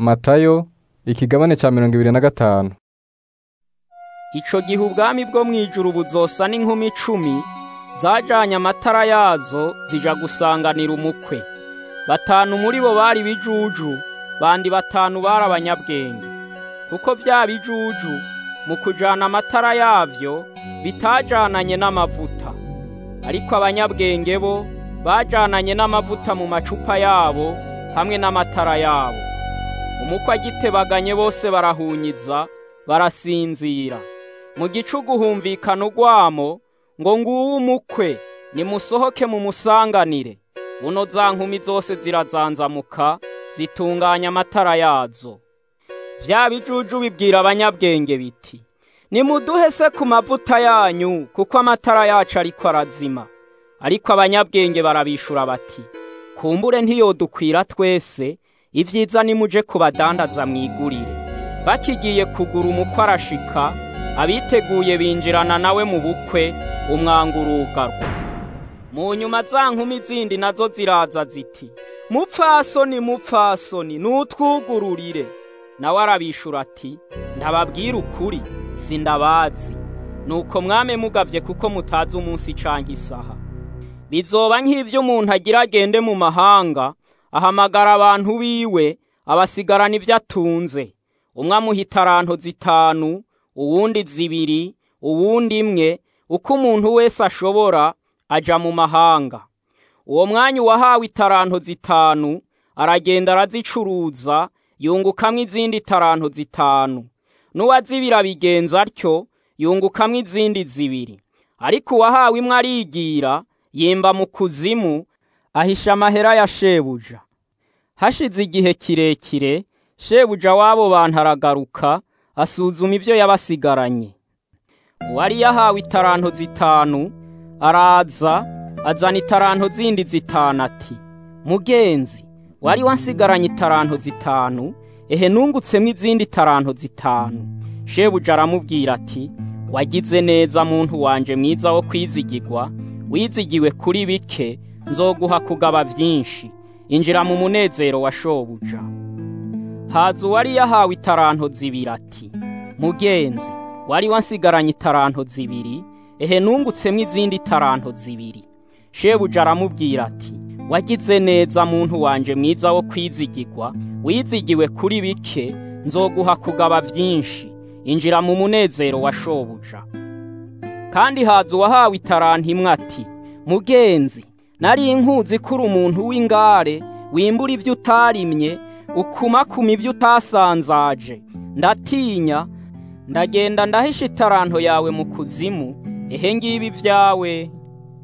matayo ikigabane cya mirongo ibiri na gatanu ico gihe ubwami bwo mw'ijuru buzosa n'inkumi icumi zajanye amatara yazo zija gusanganira umukwe batanu muri bo bari bijuju bandi batanu bari abanyabwenge kuko vya bijuju mu kujana amatara yavyo bitajananye n'amavuta ariko abanyabwenge bo bajananye n'amavuta mu macupa yabo hamwe n'amatara yabo umukwe agitebaganye bose barahunyiza barasinzira mu gicugu humvikana urwamo ngo nguwo umukwe nimusohoke mumusanganire buno za nkumi zose zirazanzamuka zitunganya amatara yazo vya bijuju bibwira abanyabwenge biti nimuduhe se ku mavuta yanyu kuko amatara yacu ariko arazima ariko abanyabwenge barabishura bati kumbure ntiyodukwira twese ivyiza nimuje kubadandaza mwigurire bakigiye kugura umukwe arashika abiteguye binjirana nawe mu bukwe umwanga urugarwa mu nyuma za nkumi zindi nazo ziraza ziti mupfasoni mupfasoni nutwugururire nawe arabishura ati ndababwira ukuri sindabazi nuko mwame mugavye kuko mutazi umunsi canke isaha bizoba nk'ivyo umuntu agira agende mu mahanga ahamagara abantu biwe abasigarana ivyo atunze umwe amuha itaranto zitanu uwundi zibiri uwundi imwe uko umuntu wese ashobora aja mu mahanga uwo mwanya uwahawe itaranto zitanu aragenda arazicuruza yungukamwo izindi taranto zitanu n'uwazibira abigenza atyo yungukamwo izindi zibiri ariko uwahawe imwe arigira yimba mu kuzimu ahisha amahera ya shebuja hashize igihe kirekire shebuja w'abo bantu aragaruka asuzuma ibyo yabasigaranye uwari yahawe itaranto zitanu araza azana itaranto zindi zitanu ati mugenzi wari wansigaranye itaranto zitanu ehe nungutsemwo izindi taranto zitanu shebuja aramubwira ati wagize neza muntu wanje mwiza wo kwizigirwa wizigiwe kuri bike nzoguha kugaba vyinshi injira mu munezero wa shobuja haza uwari yahawe itaranto zibiri ati mugenzi wari wansigaranye itaranto zibiri ehe nungutsemwo izindi taranto zibiri shebuja aramubwira ati wagize neza muntu wanje mwiza wo kwizigirwa wizigiwe kuri bike nzoguha kugaba vyinshi injira mu munezero wa shobuja kandi haza uwahawe itaranto imwe ati mugenzi nari nkuzi kuri umuntu w'ingare wimbura ivyo utarimye ukumakuma ivyo utasanzaje ndatinya ndagenda ndahisha itaranto yawe mu kuzimu ehe ngibi vyawe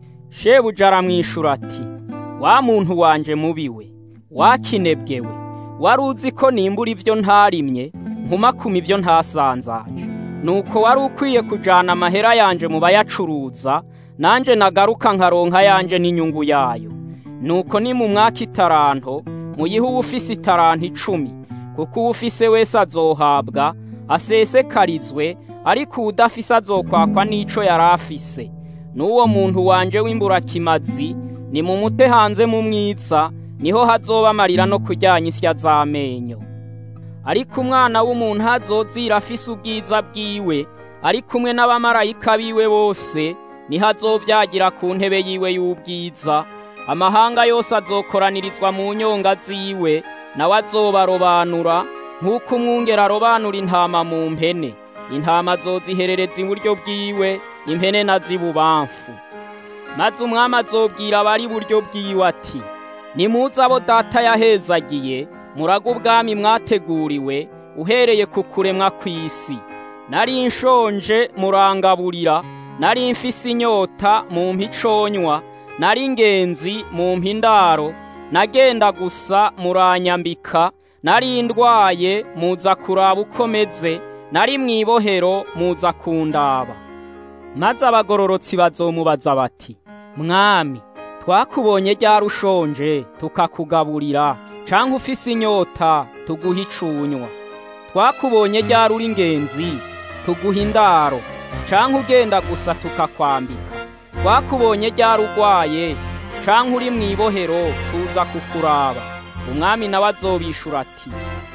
shebuja aramwishura ati wa muntu wanje mubiwe wakinebwewe wari uzi ko nimbura ivyo ntarimye nkumakuma ivyo ntasanzaje nuko wari ukwiye kujana amahera yanje mu bayacuruza nanje nagaruka nkaronka yanje n'inyungu yayo nuko ni mu mwaka itaranto muyihe uwufise itaranto icumi kuko uwufise wese azohabwa asesekarizwe ariko uwudafise azokwakwa n'ico yari afise n'uwo muntu wanje w'imburakimazi ni mu mute hanze mu mwiza niho hazoba amarira no kuryanya isya z'amenyo ariko umwana w'umuntu hazozira afise ubwiza bwiwe ari kumwe n'abamarayika biwe bose niho azovyagira ku ntebe yiwe y'ubwiza amahanga yose azokoranirizwa mu nyonga ziwe nawe azobarobanura nk'uko umwungera arobanura intama mu mpene intama azoziherereza iburyo bwiwe impene na zibubamfu maze umwami azobwira abari iburyo bwiwe ati nimuze abo data yahezagiye muraga ubwami mwateguriwe uhereye ku kuremwa kw'isi nari nshonje murangaburira nari mfise inyota mu mpiconywa nari ingenzi mu mpindaro nagenda gusa muranyambika nari ndwaye muza kuraba uko meze nari mw'ibohero muza kundaba maze abagororotsi bazomubaza bati mwami twakubonye ryari ushonje tukakugaburira canke ufise inyota tuguha icunywa twakubonye ryari uri ingenzi tuguha indaro canke ugenda gusa tukakwambika twakubonye ryari urwaye canke uri mw'ibohero tuza kukuraba umwami nawe azobishura ati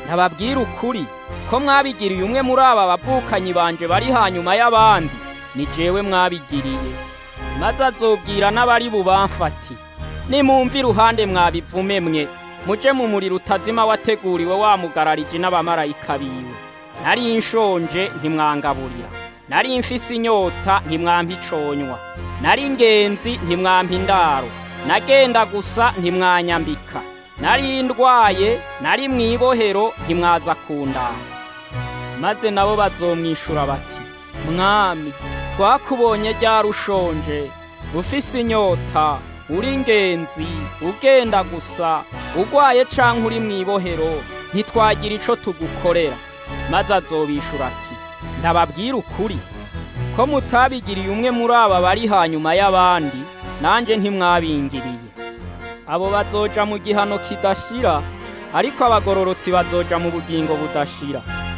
ntababwira ukuri ko mwabigiriye umwe muri aba bavukanyi banje bari hanyuma y'abandi ni jewe mwabigiriye maze azobwira n'abari bubamfati nimumva iruhande mwabivume mwe muje mu muriro utazima wateguriwe wamugararije n'abamarayika biwe nari nshonje ntimwangaburira nari mfise inyota ntimwampa iconywa nari ingenzi ntimwampa indaro nagenda gusa ntimwanyambika nari ndwaye nari mw'ibohero ntimwaza kundanga maze nabo bazomwishura bati mwami twakubonye ryari ushonje ufise inyota uri ingenzi ugenda gusa ugwaye canke uri mw'ibohero ntitwagira ico tugukorera maze azobishura ati ndababwira ukuri ko mutabigiriye umwe muri aba bari hanyuma y'abandi nanje ntimwabingiriye abo bazoja mu gihano kidashira ariko abagororotsi bazoja mu bugingo budashira